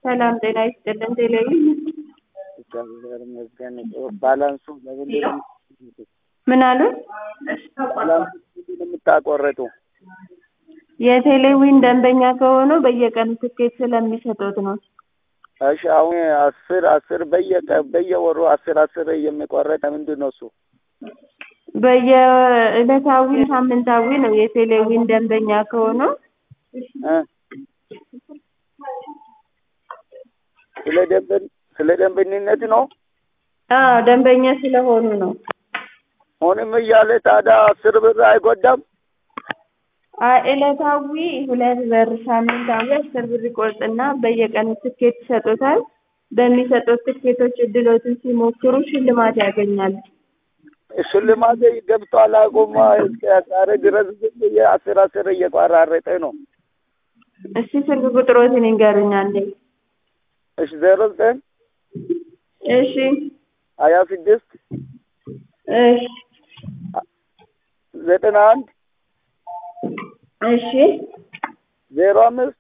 ሰላም ጤና ይስጥልን። ቴሌቪዥን እግዚአብሔር ይመስገን። ባላንሱ ለምንድን ነው ምን አሉ? ባላንሱ ለምንድን ነው የምታቆርጡ? የቴሌቪዥን ደንበኛ ከሆኑ በየቀኑ ትኬት ስለሚሰጡት ነው። እሺ አሁን አስር አስር በየቀ በየወሩ አስር አስር የሚቆረጥ ምንድን ነው እሱ? በየዕለታዊ ሳምንታዊ ነው። የቴሌቪዥን ደንበኛ ከሆኑ እ ስለ ደንበኝ ስለ ደንበኝነት ነው። አዎ ደንበኛ ስለሆኑ ነው። ሆንም እያለ ታዲያ አስር ብር አይጎዳም? አይ ዕለታዊ ሁለት ብር፣ ሳምንታዊ አስር ብር ይቆርጥና በየቀኑ ትኬት ይሰጡታል። በሚሰጡት ትኬቶች እድሎትን ሲሞክሩ ሽልማት ያገኛሉ። ሽልማት ገብቷል። አቁማ እስከ ዛሬ ድረስ ግን የአስር አስር እየቆራረጠ ነው። እሺ ስልክ ቁጥሮትን ይንገሩኝ አንዴ። እሺ ዜሮ ዘጠኝ እሺ ሀያ ስድስት እሺ ዘጠና አንድ እሺ ዜሮ አምስት